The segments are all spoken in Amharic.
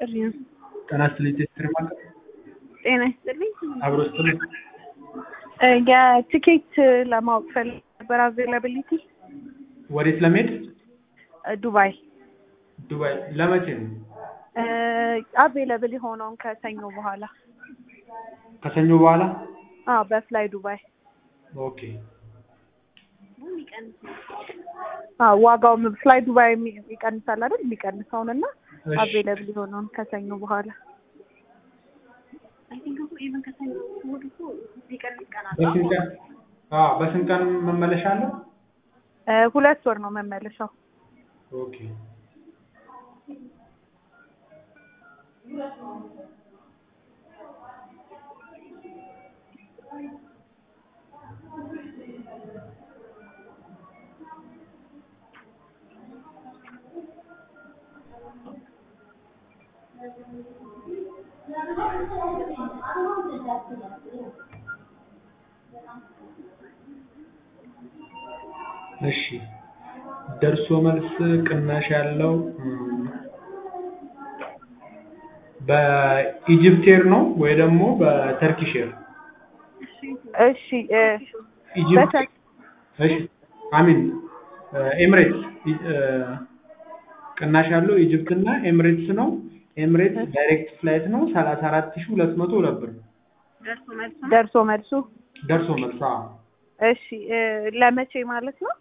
ጥሪ ነው። ጤና ይስጥልኝ ቴስትሪ ማዕከል ጤና ይስጥልኝ። አብሮ ይስጥልኝ። እ የቲኬት ለማወቅ ፈልግ ነበር አቬላቢሊቲ ወዴት ለመሄድ? ዱባይ ዱባይ ለመቼ ነው? አቬለብል የሆነውን ከሰኞ በኋላ ከሰኞ በኋላ? አዎ በፍላይ ዱባይ ኦኬ አዎ ዋጋው ፍላይ ዱባይ የሚ- ይቀንሳል አይደል? የሚቀንሰውን እና እሺ። አቬለብል የሆነውን ከሰኞ በኋላ በስንት ቀን? አዎ በስንት ቀን መመለሻ አለው? እ ሁለት ወር ነው መመለሻው። ኦኬ እሺ ደርሶ መልስ ቅናሽ ያለው እም፣ በኢጅፕት ኤር ነው ወይ ደግሞ በተርኪሽ ኤር? እሺ እ ኢጅፕት በተር- እሺ አሚን ኤምሬትስ እ፣ ቅናሽ ያለው ኢጅፕት እና ኤምሬትስ ነው። ኤምሬትስ ዳይሬክት ፍላይት ነው ሰላሳ አራት ሺህ ሁለት መቶ ሁለት ብር ደርሶ መልሱ ደርሶ መልስ። አዎ እሺ እ ለመቼ ማለት ነው?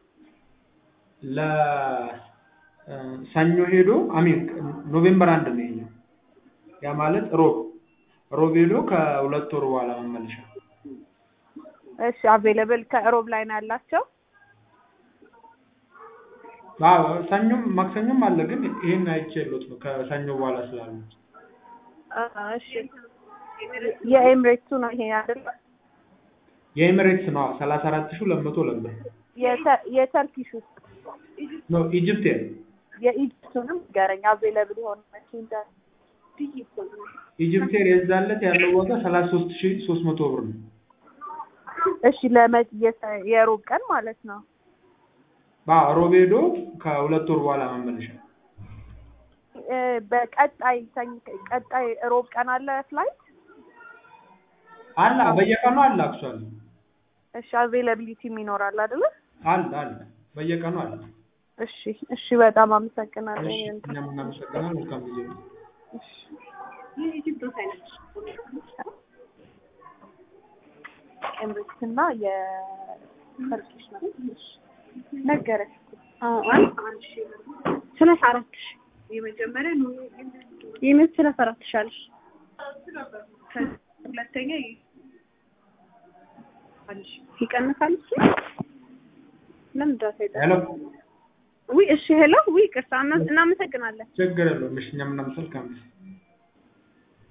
ለሰኞ ሄዶ አሚን ኖቬምበር አንድ ነው ይሄኛው። ያ ማለት ሮብ ሮብ ሄዶ ከሁለት ወር በኋላ መመለሻ። እሺ አቬለብል ከሮብ ላይ ነው ያላቸው። አዎ ሰኞም ማክሰኞም አለ፣ ግን ይሄን አይቼሎት ነው ከሰኞ በኋላ ስላሉ። አ፣ እሺ የኤምሬትሱ ነው ይሄ አይደል? የኤሚሬትስ ነው ሰላሳ አራት ሺህ ሁለት መቶ ሁለት ብር የተ- የተርኪሹ ነው። ኢጅፕት ኤር የኢጅፕቱንም ገረኝ አቬለብል የሆነ መቼ እንደ ኢጅፕት ኤር የዛለት ያለው ዋጋ ሰላሳ ሶስት ሺህ ሶስት መቶ ብር ነው። እሺ ለመ- የተ- የሮብ ቀን ማለት ነው። አዎ ሮብ ሄዶ ከሁለት ወር በኋላ መመለሻ። እ በቀጣይ ሰኝ- ቀጣይ ሮብ ቀን አለ ፍላይት። አለ በየቀኑ አለ አክቹዋሊ እሺ አቬለቢሊቲም ይኖራል አይደለ? አለ አለ በየቀኑ አለ። እሺ እሺ በጣም አመሰግናለሁ። እሺ ይሄን እኛም እናመሰግናለን። መልካም ጊዜ ነው። ኤምሬትስ እና የተርኪሽ ነው ነገረች ሰላሳ አራት ሺህ የመጀመሪያ ነው የምን ሰላሳ አራት ሺህ አለሽ ሁለተኛ ይቀንሳል እሱ ለምን ዳታ ይጠ ሄሎ ውይ እሺ ሄሎ ውይ ቅርታ እናመሰግናለን ችግር የለውም። እሺ እኛም እናመሰግናለን።